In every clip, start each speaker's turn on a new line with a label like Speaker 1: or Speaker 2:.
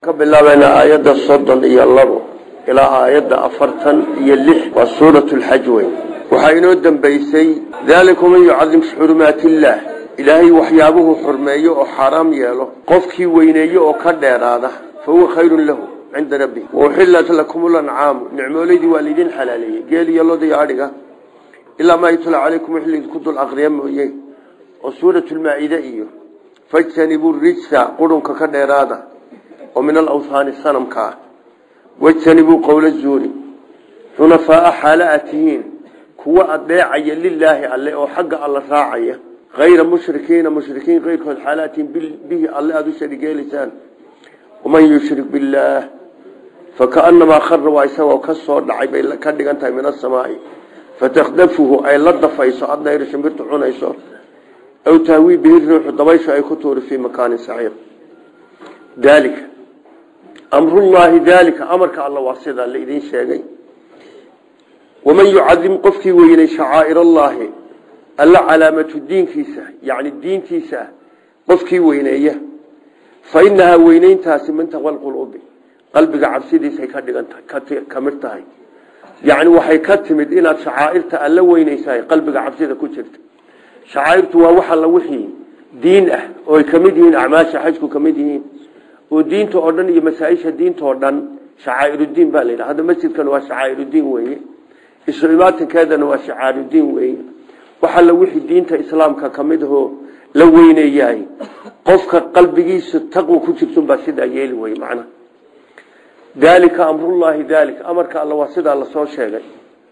Speaker 1: ka bilaabayna aayadda soddon iyo labo ilaa aayadda afartan iyo lix waa suuratu lxaj weyn waxaa inoo dambaysay daalika man yucadim xurumaati illaah ilaahay waxyaabuhu xurmeeyo oo xaaraam yeelo qofkii weyneeyo oo ka dheeraada fa huwa khayrun lahu cinda rabbi wauxillat lakum lancaamu nicmoolaydii waa laydin xalaaleeyey geel iyo loda iyo adhiga ilaa maa yutla calaykum wix laydinku dul aqriya mooye oo suuratulmaa-ide iyo fajtanibuu rijsa qurunka ka dheeraada oo min alawhaani sanamka ah wajtanibuu qowla zuuri xunafaaa xaala aad tihiin kuwa adeecaya lilaahi alle oo xagga alla raacaya hayra mushrikiina mushrikiin keyrkood xaalaatihiin bihi alle aada u sharigeelaysaan waman yushrik billaah fakaanamaa khara waa isagoo ka soo dhacay bay ka dhigan tahay min asamaai fatakdafuhu ay la dafayso adnayr shimbirtu cunayso aw tahwii bihi ruuxu dabayshu ay ku tuuri fii makaanin saciir daalika amrullaahi daalika amarka alla waa sidaa la idiin sheegay waman yucadim qofkii weynay shacaa'ir allaahi alla calaamatu diinkiisa yacni diintiisa qofkii weyneeya fa inahaa weyneyntaasi min taqwa lquluubi qalbiga cabsidiisay ka dhigan tahay ka mid tahay yacni waxay ka timid inaad shacaa'irta alla weyneysahay qalbiga cabsida ku jirta shacaa'irtu waa wax alla wixii diin ah oo ay ka mid yihiin acmaasha xajku ka mid yihiin oo diinta oo dhan iyo masaa-isha diinta oo dhan shacaa'irudiin baa la yidhaha hadda masjidkan waa shacaa'irudiin weeye isu imaatinkeedana waa shacaa'irudiin weeye wax alla wixii diinta islaamka ka mid ahoo la weyneeyahay qofka qalbigiisa taqwa ku jirtunbaa sidaa yeeli weye macnaha daalika amrullaahi daalika amarka alla waa sidaa lasoo sheegay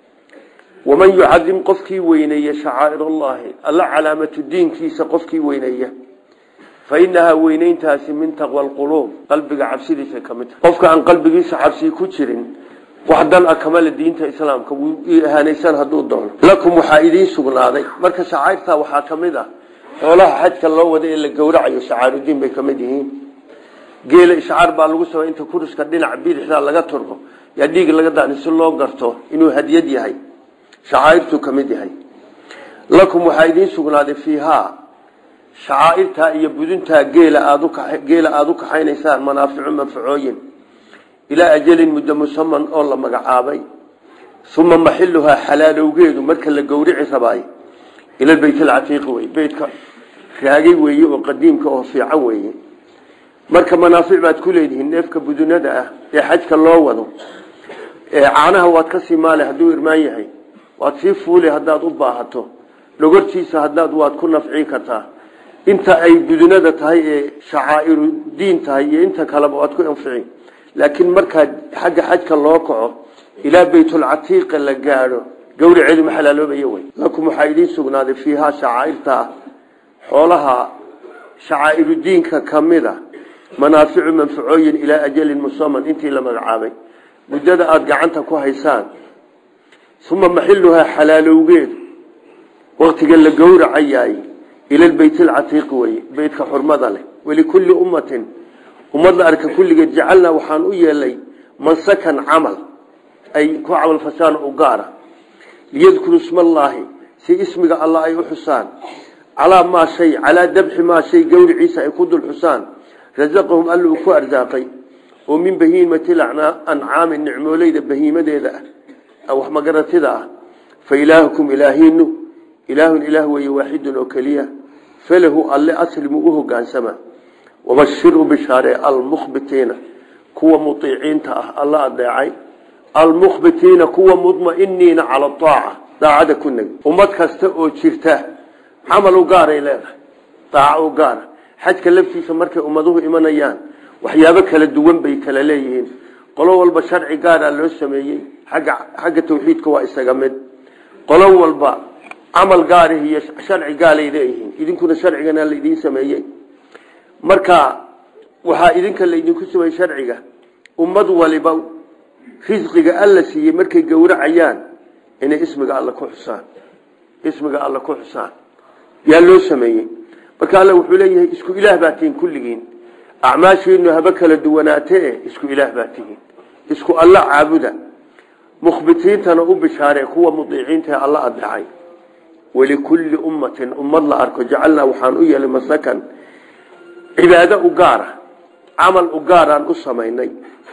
Speaker 1: waman yucadim qofkii weyneeya shacaa'ir allaahi alla calaamatu diinkiisa qofkii weyneeya fa inahaa weyneyntaasi min taqwa alquluub qalbiga cabsidiisa ka mid tahay qofka aan qalbigiisa cabsi ku jirin wax dan a kamale diinta islaamka wuu ihaanaysan hadduu doono lakum waxaa idiin sugnaaday marka shacairtaa waxaa ka mid ah xoolaha xajka loo wada ee la gowracayo shacaarudiin bay ka mid yihiin geela ishcaar baa lagu samay inta kuriska dhinac bidixda laga turbo yaa dhiig laga daani si loo garto inuu hadiyad yahay shacaairtuu ka mid yahay lakum waxaa idiin sugnaaday fiihaa shacaairtaa iyo buduntaa geela aadgeela aada u kaxaynaysaan manaaficu manfacooyin ilaa ajalin muddo musaman oo la magacaabay uma maxiluhaa xalaalowgeedu marka la gowrici rabaay ila beyt alcatiiqi wey beytka raagay weeye oo qadiimka oo fiican weeye marka manaafic baad ku leedihiin neefka budunada ah ee xajka loo wado caanaha waad ka sii maale hadduu irmaan yahay waad sii fuuli haddaad u baahato dhogortiisa haddaad waad ku nafcin kartaa inta ay budunada tahay ee shacaa'iru diin tahay iyo inta kaleba waad ku anficin laakiin markaa xagga xajka loo kaco ilaa baytulcatiiqa la gaadho gawriceedu ma xalaaloobaya wey lakum waxaa idiin sugnaaday fiihaa shacaairta xoolaha shacaa'iru diinka ka mid a manaaficu manfacooyin ilaa ajalin musaman intii la magacaabay muddada aada gacanta ku haysaan uma maxiluhaa xalaalowgeedu waktiga la gowracayaay ila beyt alcatiiqi weye beytka xurmada leh walikulli ummatin ummad la arka kulligeed jacalnaa waxaan u yeelay mansakan camal ay ku camal fashaan u gaara liyadkuru ismaallaahi si ismiga allah ay u xusaan calaa maa shay calaa dabxi maa shay gowriciisa ay ku dul xusaan rasaqahum alla uu ku arsaaqay oo min bahiimati ancaami nicmooleyda bahiimadeeda ah wax magaratida ah fa ilaahukum ilaahiinu ilaahun ilaah weeye waaxidun oo keliya falahu alle aslimu u hogaansama wabashiru bishaare almukhbitiina kuwa muiiciinta ah alla adeecay almukhbitiina kuwa mudmainiina cala aaca daacada ku negi ummad kasta oo jirta camal u gaaray leedahay daaco u gaara xajka laftiisa markay ummaduhu imanayaan waxyaabo kala duwan bay kala leeyihiin qolo walba sharci gaara loo sameeyey agga xagga tawxiidka waa isaga mid qolo walba camal gaarih iyo sharci gaalay leeyihiin idinkuna sharcigana laidiin sameeyey marka waxaa idinka laydinku sameeyey sharciga ummad waliba risqiga alla siiyey markay gowracayaan inay ismiga alla ku xusaan ismiga alla ku xusaan yaa loo sameeyey marka alla wuxuu leeyahay isku ilaah baa tihiin kulligiin acmaashiinu haba kala duwanaatee isku ilaah baa tihiin isku alla caabuda mukhbitiintana u bishaaree kuwa mudiiciintae alla adeecay walikulli ummatin ummad la arko jacalnaa waxaan u yeelay masakan cibaado u gaara camal u gaar aan u samaynay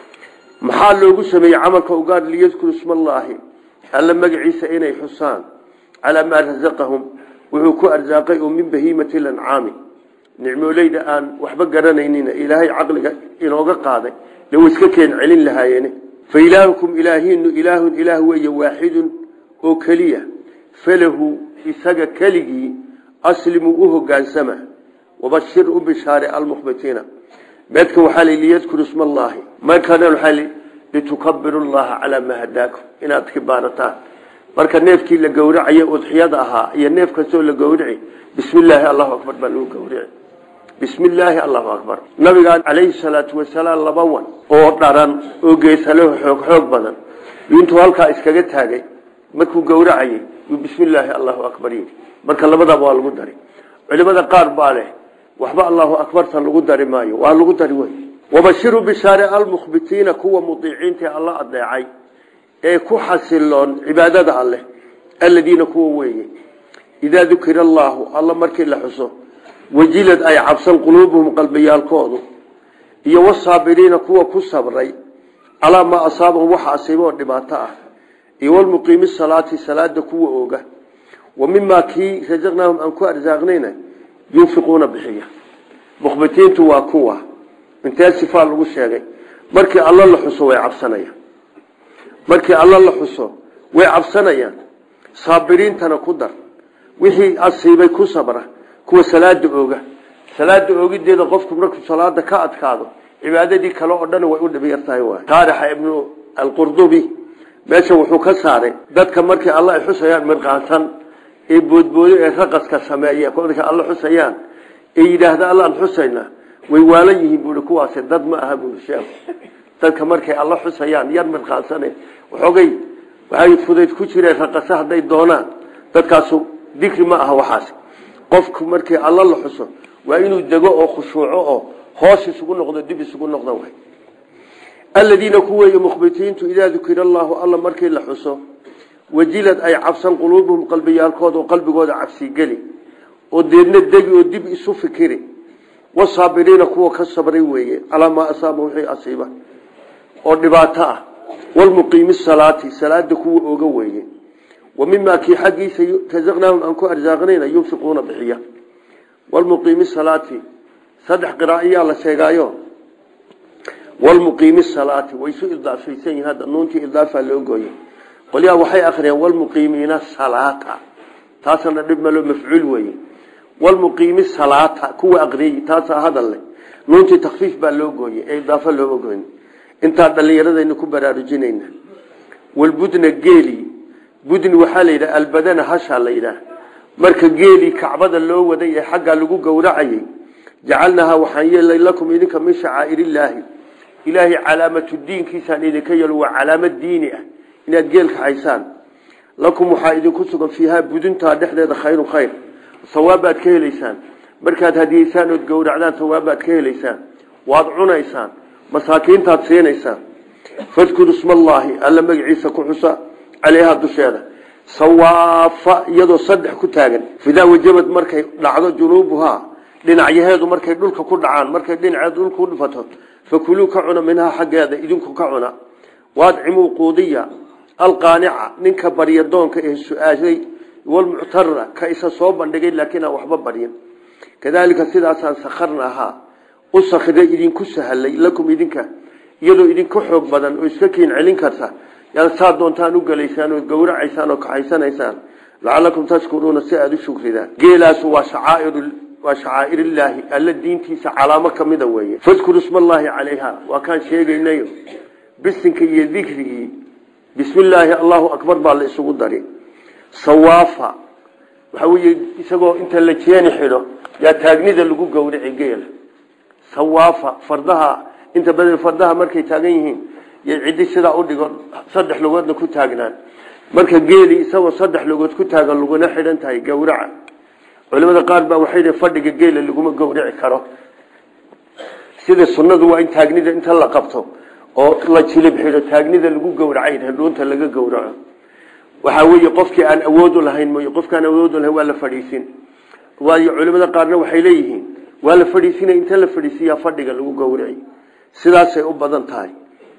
Speaker 1: maxaa loogu sameeyey camalka u gaar liyadkuru ismallaahi alla magaciisa inay xusaan calaa maa rasaqahum wuxuu ku arsaaqay oo min bahiimati lancaami nicmooleyda aan waxba garanaynina ilaahay caqliga inooga qaaday de way iska keen celin lahaayeene fa ilaahukum ilaahiinu ilaahun ilaah weeye waaxidun oo keliya falahu isaga keligii aslimuu u hogaansama wabashir u bishaare almukhbitiina meedkan waxaa li liyadkuru isma allaahi markana waxaa li litukabiru llaha calaa maa hadaakum inaad kibaarataan marka neefkii la gowracaya udxiyada ahaa iyo neef kastoo la gowrici bismi illaahi allahu akbar baa lagu gowrici bismi illaahi allahu akbar nabigaan calayhi salaatu wasalaam laba wan oo dharan oo geesaleho xoog xoog badan intuu halkaa iskaga taagay markuu gowracayay yuu bismi illaahi allahu akbar yidhi marka labadaba waa lagu dari culimada qaar baa leh waxba allahu akbarta lagu dari maayo waa lagu dari wey wabashiru bishaare almukhbitiina kuwa mudiiciinta alla adeecay ee ku xasiloon cibaadada alleh aladiina kuwa weeye idaa dukira allaahu alla markii la xuso wajilad ay cabsan quluubuhum qalbiyaalkoodu iyo wasaabiriina kuwa ku sabray calaa maa asaabahum waxa asiiba oo dhibaato ah iyo walmuqiimi salaati salaada kuwa ooga wa mimaa kii rasaqnaahum aan ku arsaaqnayna yunfiquuna bixiya mukhbitiintu waa kuwa intee sifaa lagu sheegay markii alla la xuso way cabsanayaan markii alla la xuso way cabsanayaan saabiriintana ku dar wixii asiibay ku sabra kuwa salaada ooga salaada oogideeda qofku markuu salaada ka adkaado cibaadadii kale oo dhan way u dhibiyartahay waay taarixa ibnu alqurdubi meesha wuxuu ka saaray dadka markii alla ay xusayaan mirqaansan ee boodboodo ee raqaska sameeya kolka alla xusayaan ee yidhaahda allaan xusayna way waalan yihiin buui kuwaasi dad ma aha buui sheekh dadka markay alla xusayaan yar mirqaansane waxoogay waxay fudayd ku jireen raqasa hadday doonaan dadkaasu dikri ma aha waxaas qofku markii alla la xuso waa inuu dego oo khushuuco oo hoos isugu noqdo dib isugu noqdo way aladiina kuweeye mukhbitiintu idaa dukira allaahu alla markii la xuso wajilad ay cabsan quluubuhum qalbiyaalkooda oo qalbigooda cabsigeli oo deedna degi oo dib isu fikiri wasaabiriina kuwa ka sabray weeye calaa maa asaaba wixii asiiba oo dhibaato ah walmuqiimi salaati salaada kuwa oga weeye wa mimaa kii xaggiisa rasaqnaahum aan ku arsaaqnayna yunfiquuna bixiya walmuqiimi salaati saddex qiraa'iyaa la sheegaayo walmuqiimi salaati way isu idaafaysan yihin hadda nuuntii idaafa loo gooyey qolyaha waxay akhriyeen walmuqiimiina salaata taasna dhib malo mafcuul weeye walmuqiimi salaata kuwa aqriyey taasaa hadal leh nuuntii takfiif baa loo gooyey ee idaafo looma gooyn intaa dhallinyaradaynu ku baraarujinayna walbudna geeli budni waxaa la yidhaha albadana hashaa la yidhaah marka geelii kacbada loo waday ee xaggaa lagu gowracayey jacalnahaa waxaan yeelay lakum idinka min shacaa'irillaahi ilaahay calaamatu diinkiisaan idinka yeelo waa calaamad diini ah inaad geelka haysaan lakum waxaa idinku sugan fiihaa buduntaa dhexdeeda khayrun khayr sawaabaad ka helaysaan markaad hadiyeysaan ood gowracdaan sawaabaad ka helaysaan waad cunaysaan masaakiintaad siinaysaan fadkuru ismallaahi alla magaciisa ku xusa caleyhaa dusheeda sawaafa iyadoo saddex ku taagan fidaa wajabad markay dhacdo junuubuhaa dhinacyaheedu markay dhulka ku dhacaan markay dhinaceed dhulka ku dhifato fakuluu ka cuna minhaa xaggeeda idinku ka cuna waadcimuu quudiya alqaanica ninka baryadoonka ee su-aashay walmuctara ka isa soo bandhigay laakiin aan waxba baryin kadaalika sidaasaan sakharna ahaa u sakhiray idinku sahalay lakum idinka iyadoo idinka xoog badan oo iska kiin celin karta yaad saa doontaan u gelaysaan oo gowracaysaan oo kaxaysanaysaan lacalakum tashkuruuna si aada u shukridaan geelaasu waa shacaair waa shacaa'irillaahi alla diintiisa calaamo ka mida weeye fadkuru ismallaahi calayha waa kaan sheegaynayo bisinka iyo dikrigii bismi illaahi allahu akbar baa la isugu dari sawaafa waxaa weye isagoo inta la jeeni xidho yaa taagnida lagu gowrici geela sawaafa fardaha inta badan fardaha markay taagan yihiin yay ciddi sidaa u dhigo saddex lugoodna ku taagnaan marka geeli isagoo saddex lugood ku taagan laguna xidhan tahay gowraca culimada qaar baa waxay yihi fadhiga geela laguma gowrici karo sida sunnadu waa in taagnida inta la qabto oo la jilib xidho taagnida lagu gowracay dhuunta laga gowraco waxaa weeye qofkii aan awoodu lahayn mooy qofkaan awoodu lahayn waa la fadhiisin waayo culimada qaarna waxay leeyihiin waa la fadhiisinaya inta la fadhiisiyaa fadhiga lagu gowracay sidaasay u badan tahay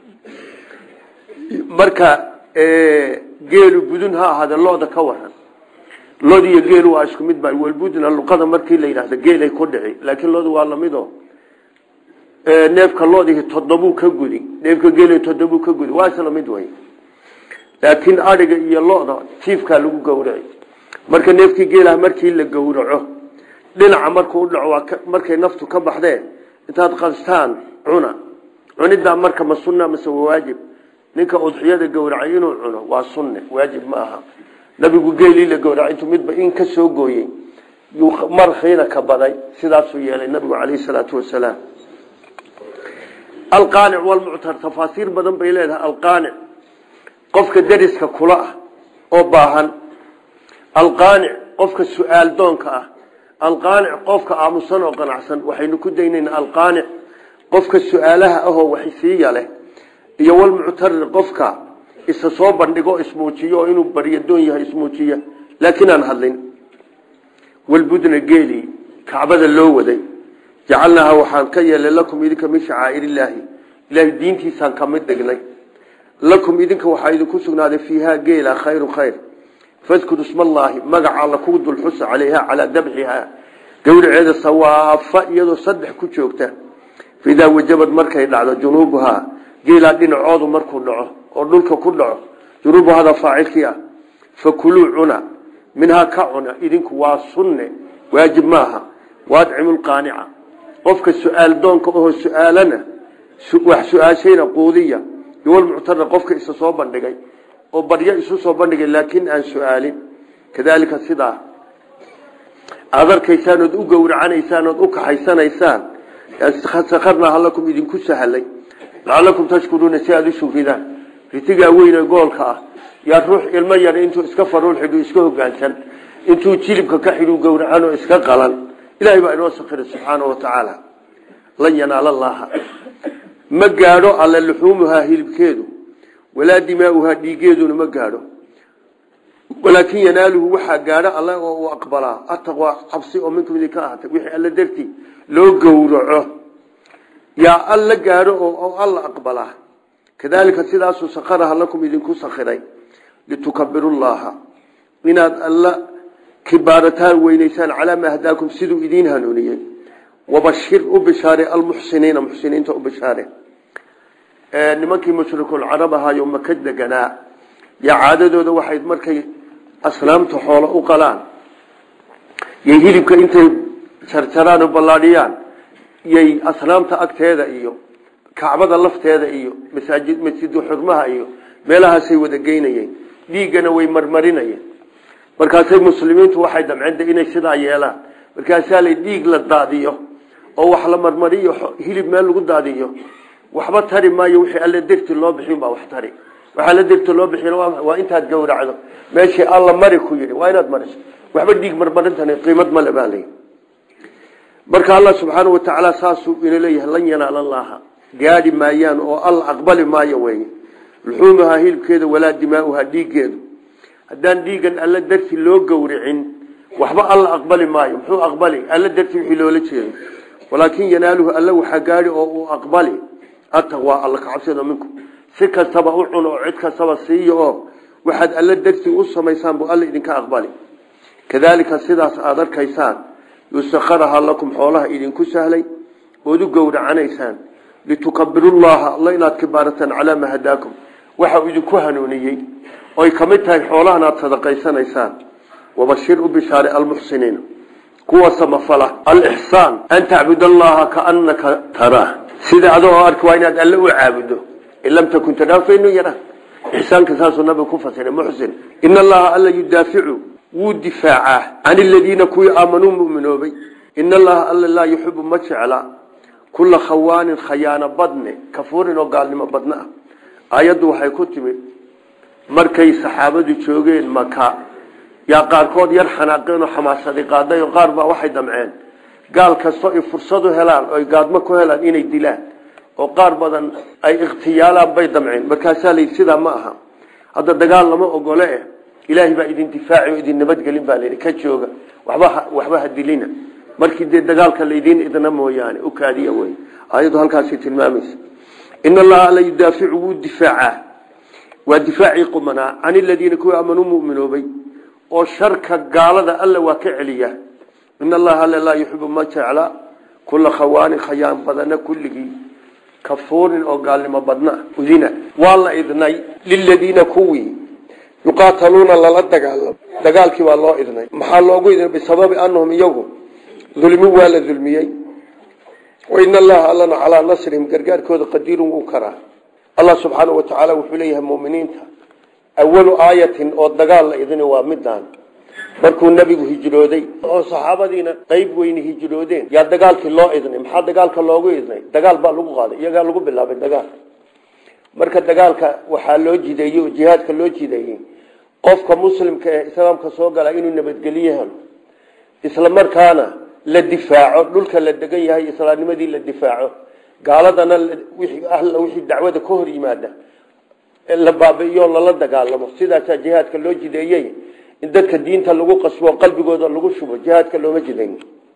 Speaker 1: marka geelu budun ha ahaade looda ka waran lood iyo geelu waa isku mid ba walbudna luqada markii la yidhahdo geelay ku dhici laakiin loodu waa lamido neefka loodihi toddobuu ka gudi neefka geeli toddobuu ka gudi waa isla mid wey laakiin adhiga iyo loda tiifkaa lagu gowraci marka neefkii geelaha markii la gowraco dhinaca markuu udhaco markay naftu ka baxdee intaad qastaan cuna cunidaa marka ma sunna mase waa waajib ninka udxiyada gowracay inuu cuno waa sunne waajib ma aha nabigu geelii la gowracay intuu midba in ka soo gooyey yuu markiina ka baday sidaasuu yeelay nabigu calayhi salaatu wasalaam alqaanic walmuctar tafaasiir badan bay leedahay alqaanic qofka dariska kula ah oo baahan alqaanic qofka su-aal doonka ah alqaanic qofka aamusan oo qanacsan waxaynu ku daynaynaa alqaanic qofka su-aalaha ahoo waxsiiya leh iyo walmuctarir qofka isa soo bandhigo ismuujiyo oo inuu baryadoon yahay ismuujiya laakiin aan hadlin walbudna geeli kacbada loo waday jacalnaaha waxaan ka yeelay lakum idinka min shacaa'ir illaahi ilaahay diintiisaan ka mid dhignay lakum idinka waxaa idinku sugnaaday fiihaa geela khayru khayr fadkuru ismallaahi magaca alla ku dulxusa calayha calaa dabxihaa gowraceeda sawaafa iyadoo saddex ku joogta faidaa wajabad markay dhacdo junuubuhaa geelaa dhinacoodu markuu dhaco oo dhulka ku dhaco junuubuhada faacilkii ah fakuluu cuna minhaa ka cuna idinku waa sunne waajib maaha waadcimu lqaanica qofka su-aal doonka ohoo su-aalana wax su-aashayna quudiya iwalmuctara qofka isa soo bandhigay oo baryo isu soo bandhigay laakiin aan su-aalin kadaalika sidaa aada arkaysaan ood u gowracanaysaan ood u kaxaysanaysaan sakarnaaha lakum idinku sahalay lacalakum tashkuruuna si aada u shufidaan ritigaa weyne goolka ah yaa ruux ilmo yar intuu iska faruul xidhu iska hogaansan intuu jilibka ka xidhu gowracan oo iska qalan ilahay baa inoo sakiray subxaana wa tacaala lan yanaala llaaha ma gaadho alla luxuumuhaa hilibkeedu walaa dimaauhaa dhiigeeduna ma gaadho walaakin yanaaluhu waxaa gaadho alle oo uu aqbalaa ataqwaa cabsi oo minkum idinka ahaatay wixii alla dartii loo gowraco yaa alla gaadho oo alla aqbalaa kadaalika sidaasuu sakaraha lakum idinku sakiray litukabiru llaha inaad alla kibaarataan weynaysaan calaa maa hadaakum siduu idiin hanuuniyey wabashir u bishaare almuxsiniina muxsiniinta u bishaare nimankii mushrikulcarab ahaayo maka deganaa yaa caadadooda waxay markay asnaamta xoolo u qalaan yay hilibka intay jarjaraan oo ballaadhiyaan yay asnaamta agteeda iyo kacbada lafteeda iyo masaajid masjidu xurmaha iyo meelahaasay wada geynayeen dhiiggana way marmarinayeen markaasay muslimiintu waxay damceen inay sidaa yeelaan markaasaa la dhiig la daadiyo oo wax la marmariyo hilib meel lagu daadiyo waxba tari maayo wixii alla dirti loo bixin baa wax tari waxaa la dirti loo bixin waa intaad gowracdo meeshii alla mari ku yidhi waa inaad mariso waxba dhiig marmarintan qiimad male baa leeyahy marka allah subxaana watacaala saasuu ina leeyahay lan yanaala llaaha gaadhi maayaan oo alla aqbali maayo weye luxuumuhaa hilibkeeda walaa dimaauhaa dhiiggeedu haddaan dhiigan alla darti loo gowricin waxba alla aqbali maayo muxuu aqbali alla darti wixii loola jeedo walaakin yanaaluhu alla waxaa gaadhi oo uu aqbali ataqwaa alla kacabsado minku si kastaba u cun oo cid kastaba siiyo oo waxaad alla darti u samaysaan buu alla idinka aqbali kadaalika sidaas aada arkaysaan yusakaraha lakum xoolaha idinku sahlay ood u gowracanaysaan litukabirullaha alla inaad kibaarataan calaa maa hadaakum waxa uu idinku hanuuniyey oy ka mid tahay xoolahan aad sadaqaysanaysaan wabashir u bishaare almuxsiniina kuwa samafala alixsaan an tacbud allaha kaanaka taraa sida adoo arki waa inaad alle u caabudo in lam takun taraa fa inuu yaraa ixsaanka saasuu nabiga ku fasiray muxsin in allaha alla yudaaficu wuu difaacaa can aladiina kuwii aamanuu muminoobay in allaha alla laa yuxibu ma jecla kula khawaanin khayaano badne kafuurin oo gaalnimo badna ah aayaddu waxay ku timid markay saxaabadu joogeen maka yaa qaarkood yar xanaaqeen oo xamaasadi qaaday oo qaar baa waxay damceen gaal kastoo ay fursadu helaan oo ay gaadmo ku helaan inay dilaan oo qaar badan ay ikhtiyaalaan bay damceen markaasaa layidhi sidaa ma aha hadda dagaal lama ogole eh ilaahay baa idin difaaci oo idin nabadgelin baa layidhi ka jooga waxba waxba ha dilina markii dee dagaalka laydiin idna mooyaane u kaadiya wey ayadu halkaasi tilmaamaysa in allaha la yudaaficu wuu difaacaa waa difaacii qumanaa can iladiina kuwa aamanuu muminoobay oo sharka gaalada alla waa ka celiya in allaha alla laa yuxibu ma jecla kula khawaanin khayaan badana kulligii kafuurin oo gaalnimo badna udina waa la idnay liladiina kuwii yuqaataluuna lala dagaalamo dagaalkii waa loo idnay maxaa loogu idnay bisababi anahum iyagu dulmi waa la dulmiyey wain allaha allana calaa nasrihim gargaarkooda qadiirun wuu karaa allah subxaanau watacaala wuxuu leeyahay muminiinta awalu aayatin oo dagaal la idni waa midaan markuu nebigu hijrooday oo saxaabadiina qeyb weyni hijroodeen yaa dagaalkii loo idnay maxaa dagaalka loogu idnay dagaal baa lagu qaaday iyagaa lagu bilaabay dagaal marka dagaalka waxaa loo jideeyey oo jihaadka loo jideeyey qofka muslimka ee islaamka soo gala inuu nabadgelyo helo isla markaana la difaaco dhulka la degan yahay islaamnimadii la difaaco gaaladana wixii dacwada ka hor yimaada la baabi'iyo lala dagaalamo sidaasaa jihaadka loo jideeyey in dadka diinta lagu qasbo qalbigooda lagu shubo jihaadka looma jidayn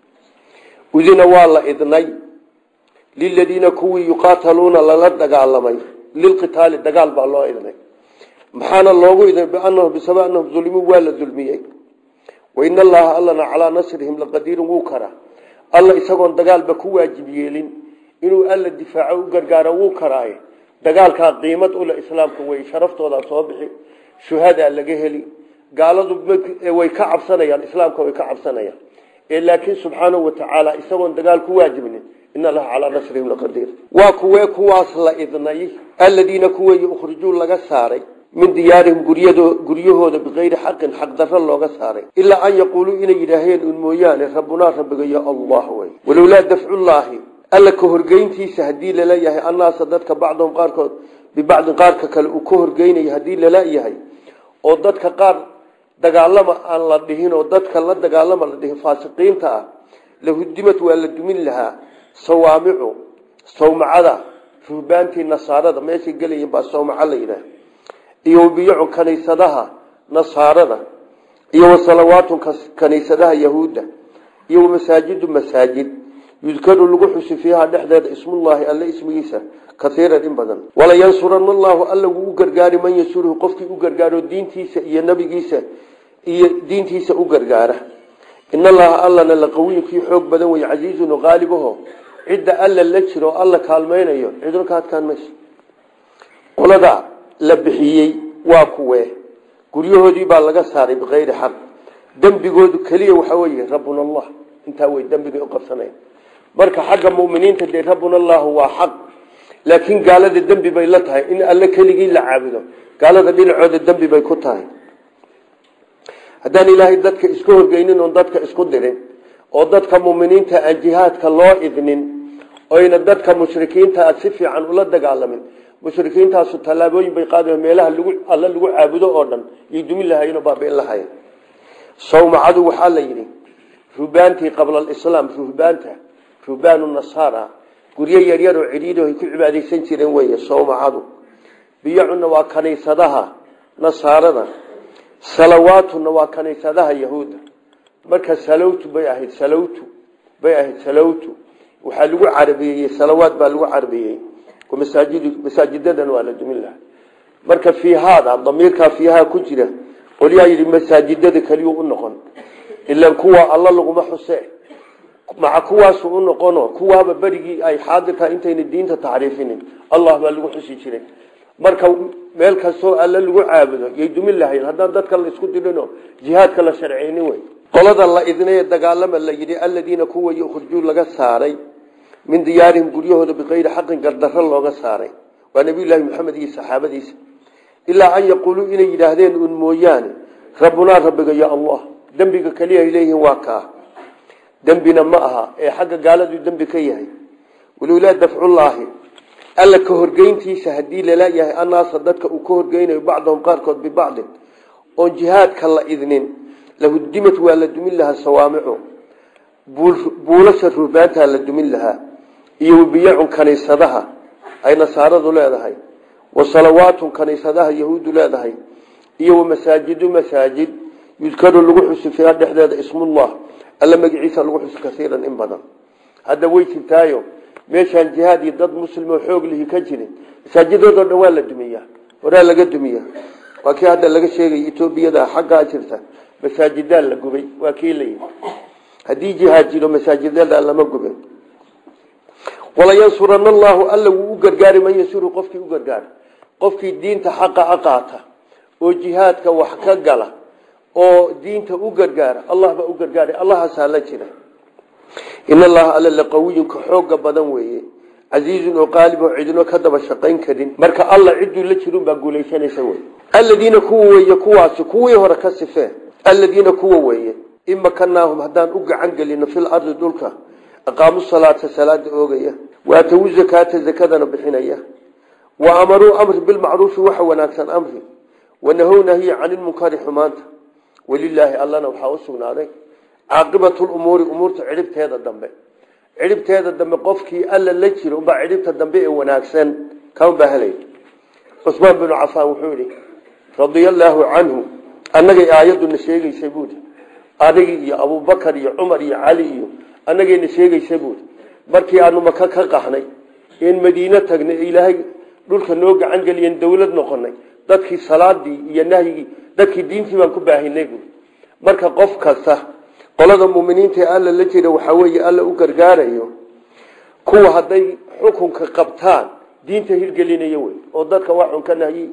Speaker 1: udina waa la idnay liladiina kuwii yuqaataluuna lala dagaalamay lilqitaali dagaal baa loo idnay maxaana loogu idnay bianahum bisaba anahum dulimuu waa la dulmiyey wain allaha allana calaa nasrihim laqadiirun wuu kara alla isagoon dagaalba ku waajib yeelin inuu alla difaaco u gargaaro wuu karaaye dagaalkaa qiimad ule islaamka wey sharaftoodaa soo bixi shuhadaa laga heli gaaladu way ka cabsanayaan islaamka way ka cabsanayaan ee laakiin subxaanahu watacaala isagoon dagaal ku waajibnin in allaha calaa nasrihim laqadiir waa kuwee kuwaas la idnay aladiina kuweey ukhrijuu laga saaray min diyaarihim guryahooda bikayri xaqin xaqdarro looga saaray ilaa an yaquuluu inay yidhaaheen un mooyaane rabbunaa rabbigayo allah wey walowlaa dafcullaahi alla ka horgeyntiisa haddii laleeyahay annaasa dadka bacdahum qaarkood bibacdin qaarka kale uu ka horgeynayo haddii laleeyahay oo dadka qaar dagaalama aan la dhihin oo dadka la dagaalama la dhihin faasiqiinta ah lahudimad waa la dumin lahaa sawaamicu sawmacada ruhbaantii nasaarada meeshay gelayiin baa sawmaco la yidhaah iyo biyacun kaniisadaha nasaarada iyo wasalawaatun kaniisadaha yahuudda iyo masaajidu masaajid yudkaru lagu xusi fiiha dhexdeeda ismullaahi alle ismigiisa kaiiran in badan walayansurana allaahu alla wuu u gargaari man yansuruhu qofkii u gargaaro diintiisa iyo nabigiisa iyo diintiisa u gargaara in allaha allana laqawiyu kii xoog badan wey casiizun qaalibaho cidda alla la jiro o alla kaalmaynayo cidno ka adkaan mayso qolada la bixiyey waa kuwee guryahoodii baa laga saaray bikayri xaq dembigoodu keliya waxaa weye rabbuna allah intaa wey dembigay u qabsanaya marka xagga muminiinta dee rabbuna allahu waa xaq laakiin gaalada dembi bay la tahay in alle keligii la caabudo gaalada dhinacooda dembi bay ku tahay haddaan ilaahay dadka isku horgeynin oon dadka isku dirin oo dadka muminiinta aan jihaadka loo idnin oyna dadka mushrikiinta aad si fiican ula dagaalamin mushrikiintaasu tallaabooyin bay qaada meelaha lagu alla lagu caabudo oo dhan iyo dumin lahayen oo baabiin lahayen sawmacadu waxaa la yidhi ruhbaantii qabla alislaam ruhbaanta ruhbaanu nasaara guryo yaryar oo cidhiidho ay ku cibaadaysan jireen weeye sawmacadu biyacunna waa kaniisadaha nasaarada salawaatuna waa kaniisadaha yahuudda marka salawtu bay ahayd salawtu bay ahayd salawtu waxaa lagu carabeeyey salawaad baa lagu carabeeyey masaajid masaajidadan waa la dumin laha marka fiihaada damiirkaa fiihaa ku jira qolyaa yidhi masaajidada keliyu u noqon ilan kuwa alla laguma xuse maca kuwaasu u noqono kuwaaba berigii ay xaadirkaa intayna diinta taxriifinin allah baa lagu xusi jiray marka meel kastoo alle lagu caabudo yay dumin lahayen haddaan dadka la isku dirino jihaadka la sharceynin wey qolada la idnay dagaalama la yidhi aladiina kuwa yukhrijuu laga saaray min diyaarihim guryahooda bikayri xaqin gardarro looga saaray waa nabiyullaahi maxamed iyo saxaabadiisa ilaa an yaquuluu inay yidhaahdeen un mooyaane rabbunaa rabbiga ya allah dembiga keliya ay leeyihiin waa kaa dembina ma aha ee xagga gaaladuu dembi ka yahay walowlaa dafcullaahi alla ka horgeyntiisa haddii lalayahay annaasa dadka uu ka horgeynayo bacdahum qaarkood bibacdin oon jihaadka la idnin lahudimad waa la dumin lahaa sawaamicu buulasha ruhbaantaa la dumin lahaa iyo wabiyacun kaniisadaha ay nasaaradu leedahay wa salawaatun kaniisadaha yahuuddu leedahay iyo wamasaajidu masaajid yudkaru lagu xusi fiiha dhexdeeda ismullah alla magaciisa lagu xusi kasiiran in badan hadda way jirtaayo meeshaan jihaad iyo dad muslim oo xoog lihi ka jirin masaajidoodo dhan waa la dumiya horaa laga dumiya waa kii hadda laga sheegay etoobiyada xaggaa jirta masaajidaa la gubay waa kii layihi haddii jihaad jiro masaajidada lama gubin walayansurana allahu alla wuu u gargaari man yasuru qofkii u gargaara qofkii diinta xaqa a qaata oo jihaadka wax ka gala oo diinta u gargaara allah baa u gargaaray allahaasaa la jira in allaha alla laqawiyun ka xooga badan weeye casiizun oo qaalib oo cidino ka daba shaqayn karin marka alla cidduu la jirun baa guulaysanaysa wey aladiina kuwa weeye kuwaasi kuwii hore ka sifee aladiina kuwa weeye in makanaahum haddaan u gacan gelino fil ardi dhulka aqaamu salaata salaada oogaya waatawu zakaata zakadana bixinaya wa amaruu amri bilmacruufi waxa wanaagsan amri wanahow nahyi cani lmunkari xumaanta walilaahi allana waxaa u sugnaaday caaqibatu lumuuri umuurta cidhibteeda dambe cidhibteeda dambe qofkii alla la jiro ubaa cidhibta dambe ee wanaagsan kan baa helay cusmaan binu cafaan wuxuu yihi radia allaahu canhu annagay aayaduna sheegaysay buuri adigi iyo abubakar iyo cumar iyo cali iyo annagayna sheegaysa buuri markii aanu maka ka qaxnay een madiine tagnay ee ilaahay dhulka noo gacan geliyen dawlad noqonay dadkii salaadii iyo nahyigii dadkii diintii baan ku baahinay buuri marka qof kasta qolada muminiinta ee alla la jira waxaa weeye alla u gargaarayo kuwa hadday xukunka qabtaan diinta hirgelinaya wey oo dadka waxun ka nahyi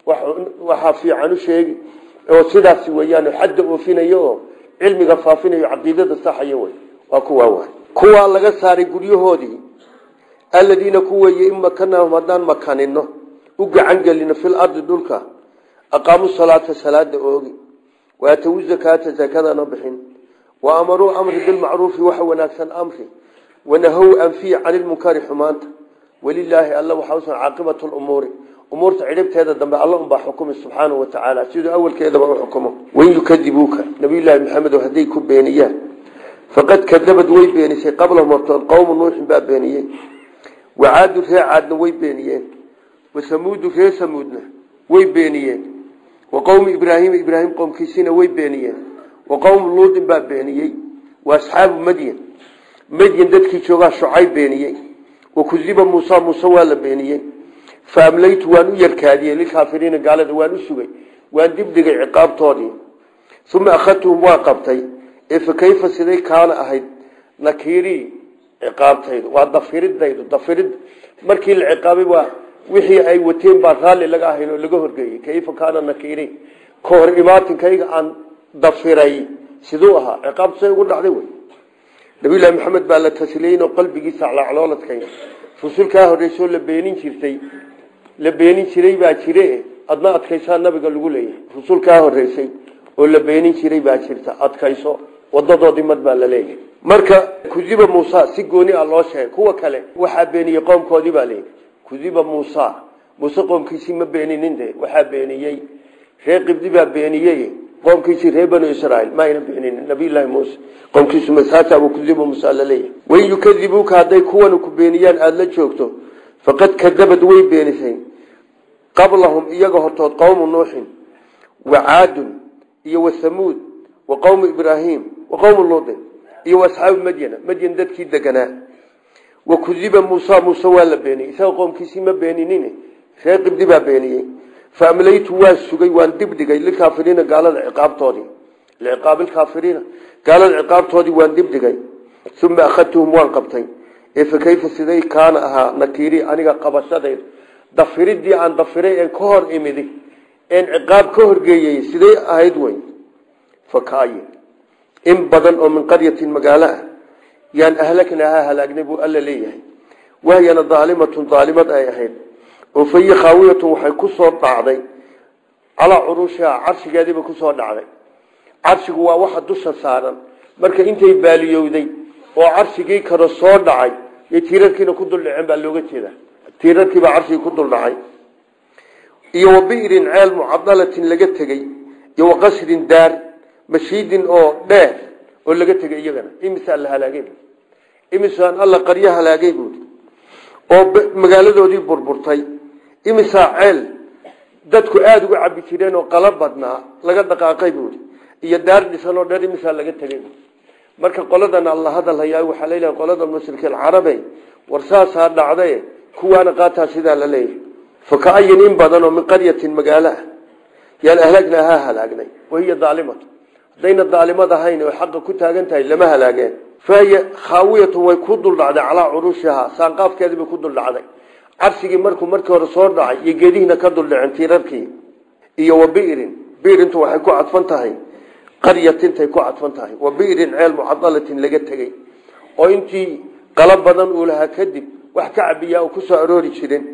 Speaker 1: waxaa fiican u sheegi oo sidaas weeyaan xadda oofinayo oo cilmiga faafinayo caqiidada saxaya wey waa kuwaa waay kuwaa laga saaray guryahoodii aladiina kuweeye in makanaahum haddaan makanino u gacan gelino fil ardi dhulka aqaamu salaata salaada oogi waatawu zakaata zakadana bixin wa amaruu amri bilmacruufi waxa wanaagsan amri wanahow anfiyi cani lmunkari xumaanta walilaahi alla waxaa usan caaqibatu lumuuri umuurta cidhibteeda dambe alla unbaa xukumi subxaanahu wa tacaala siduu awalkeedaba u xukumo wain yukadibuuka nabiyullaahi maxamedo hadday ku beeniyaan faqad kadabad way beenisay qablahum hortood qowmu nuuxin baa beeniyey wacaadu ree caadna way beeniyeen wasamuudu ree samuudna way beeniyeen wa qowmu ibraahima ibraahim qowmkiisina way beeniyeen wa qowmu luudin baa beeniyey wa asxaabu madyan madyan dadkii joogaa shucayb beeniyey wa kudiba muusa muuse waa la beeniyey fa amlaytu waan u yarkaadiyey lilkaafiriina gaalada waan u sugay waan dibdhigay ciqaabtoodii uma akhadtuhum waa qabtay ee fa kayfa siday kaana ahayd nakiirii ciqaabtaydu waa dafiridaydu dafirid markii la ciqaabay waa wixii ay wateen baa raalli laga ahayn oo laga horgeeyey kayfa kaana nakiirii ka hor imaatinkayga aan dafiray siduu ahaa ciqaabtu say ugu dhacday wey nabiyullaahi maxamed baa la tasliyeyn oo qalbigiisa aclaaclooladkay rusulkaa horreysoo la beenin jirtay la beenin jiray baa jire adna adkaysaa nabiga lagu leeyahay rusulkaa horreysay oo la beenin jiray baa jirta adkayso wadadoodii mad baa la leeyahay marka kudiba muusa si gooni ah loo sheegay kuwa kale waxaa beeniyey qoomkoodii baa leeyahy kudiba muusa muuse qoomkiisii ma beeninin de waxaa beeniyey reer qibdi baa beeniyey qoomkiisii reer banu israiil ma ayna beeninin nabiyullaahi muuse qoomkiisu masaasabu kudiba muusa la leeyahay wain yukadibuuka hadday kuwan ku beeniyaan aada la joogto faqad kadabad way beenisay qablahum iyaga hortood qowmu nuuxin wa caadun iyo wasamuud wa qowmu ibraahim wa qowmu luudin iyo waasxaabu madyana madyan dadkii deganaa wa kudiba muusa muuse waa la beeniyey isaga qoomkiisii ma beeninin reer qibdi baa beeniyey fa amlaytu waa sugay waan dibdhigay lilkaafiriina gaalada ciqaabtoodii liciqaabilkaafiriina gaalada ciqaabtoodii waan dibdhigay uma akhadtuhum waan qabtay ee fa kayfa siday kaana ahaa nakiirii aniga qabashadayda dafiridii aan dafiray een ka hor imidi een ciqaab ka horgeeyey siday ahayd wey fakaayin in badan oo min qaryatin magaalo ah yaan ahlaknahaa halaagnay buu alla leeyahay wahyana daalimatun daalimad ay ahayd oo fayi khaawiyatun waxay ku soo dhacday calaa curuushiha carshigeediiba kusoo dhacday carshigu waa waxa dusha saaran marka intay baaliyowday oo carshigii kale soo dhacay iyo tiirarkiina ku duldhaceen baa looga jeeda tiirarkiibaa carshigii ku duldhacay iyo wa bi'rin ceel mucadalatin laga tegey iyo wa qasrin daar mashiidin oo dheer oo laga tegay iyagana imisaa la halaagay imisaan alla qaryo halaagay buui oo magaaladoodii burburtay imisaa ceel dadku aada uga cabi jireen oo qala badnaa laga dhaqaaqay buui iyo daar dhisan oo dheer imisaa laga tegay marka qoladan alla hadalhayaa waxaa leeyahay qolada mushrikiin carabe war saasaa dhacday kuwaana qaataa sidaa la leeyahay fakaayin in badan oo min qaryatin magaalo ah yaan ahlaagnaa ha halaagnay wahiya daalimatu haddayna daalimad ahayn oo xaqa ku taagan tahay lama halaageen fahiya khaawiyatu way ku duldhacday calaa curushihaa saanqaafkeedii bay ku duldhacday carsigii markuu markii hore soo dhacay iyo geedihiina ka duldhaceen tiirarkii iyo wa bi'rin bi'rintu waxay ku cadfan tahay qaryatintay ku cadfan tahay wa bi'rin ceel mucadalatin laga tegey oo intii qala badan uu lahaa kadib wax ka cabiyaa oo kusoo aroori jirin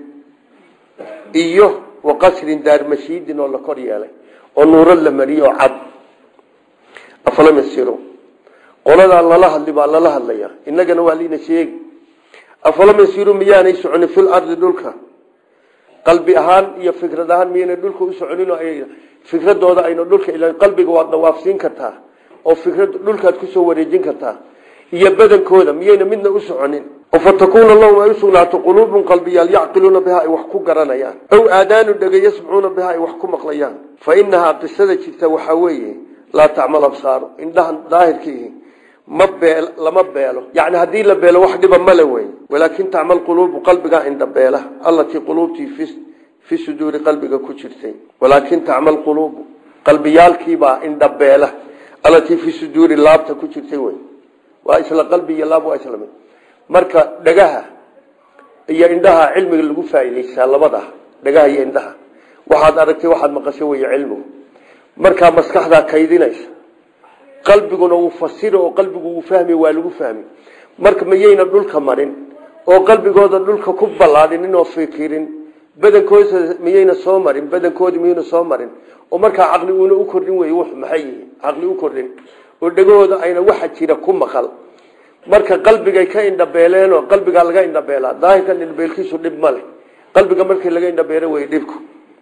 Speaker 1: iyo wa qasrin daarmashiidin oo la kor yeelay oo nuuro la mariyey oo cad afalam yasiru qoladaa lala hadli baa lala hadlaya innagana waa liina sheegi afalam yasiru miyaanay soconin fil ardi dhulka qalbi ahaan iyo fikrad ahaan miyaynay dhulka u soconin oo ay fikradooda ayna dhulka ila qalbiga waad dawaafsiin kartaa oo fikrad dhulkaad kusoo wareejin kartaa iyo badankooda miyayna midna u soconin oo fatakuuna lahum ay usugnaato quluubun qalbiyaal yacqiluuna biha ay wax ku garanayaan ow aadaanu dhega yasmacuuna biha ay wax ku maqlayaan fa inahaa qisada jirta waxaa weeye laa tacmal absaaru indhahan daahirkiihi ma beel lama beelo yani haddii la beelo wax dhiba male wey walaakin tacmal quluubu qalbigaa indhabeela allatii quluubtii fi fi suduuri qalbiga ku jirtay walaakin tacmal quluubu qalbiyaalkiibaa indhabeela allatii fi suduuri laabta ku jirtay wey waa isla qalbi iyo laab waa isla mid marka dhagaha iyo indhaha cilmiga lagu faa'iidaysaa labada dhagaha iyo indhaha waxaad aragtay waxaad maqasho wey cilmigu markaa maskaxdaa kaydinaysa qalbiguna wuu fasiro oo qalbigu wuu fahmi waa lagu fahmi marka mayayna dhulka marin oo qalbigooda dhulka ku ballaadhinin oo fikirin badankooda miyayna soo marin badankoodi miyayna soo marin oo markaa caqli uuna u kordhin wey wux maxay yihiin caqli u kordhin oo dhegahooda ayna waxa jira ku maqal marka qalbigay ka indhabeeleen oo qalbigaa laga indhabeelaa daahirkan indhabeelkiisu dhib male qalbiga markii laga indhabeelo wey dhibku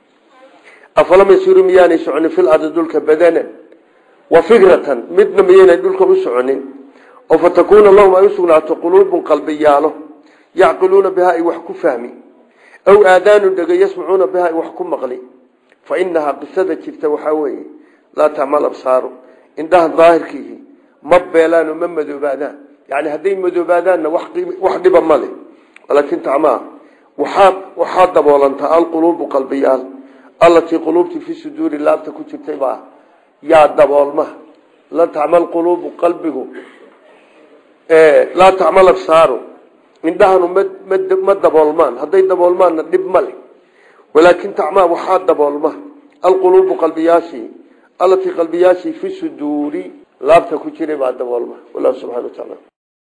Speaker 1: afalam yasiru miyaanay soconin fil ardi dhulka badanan wa fikratan midna miyaynay dhulka u soconin oo fatakuuna lahum ay usugnaato quluubun qalbiyaalo yacqiluuna biha ay wax ku fahmi aw aadaanu dhega yasmacuuna biha ay wax ku maqli fa inahaa qisada jirta waxaa weeye laa tacmal absaaru indhaha daahirkiihi ma beelaano ma madoobaadaan yani hadday madoobaadaanna wax dhiba male walaakin tacmaa waxaa waxaa daboolantaa alquluubu qalbiyaal allatii quluubtii fi suduuri laabta ku jirtay baa yaa daboolma la tacmal quluubu qalbigu laa tacmal absaaru indhahanu ma daboolmaan hadday daboolmaanna dhib male walaakin tacmaa waxaa daboolma alquluubu qalbiyaashii allatii qalbiyaashii fi suduuri laabta ku jiray baa daboolma wallahu subxana wa taala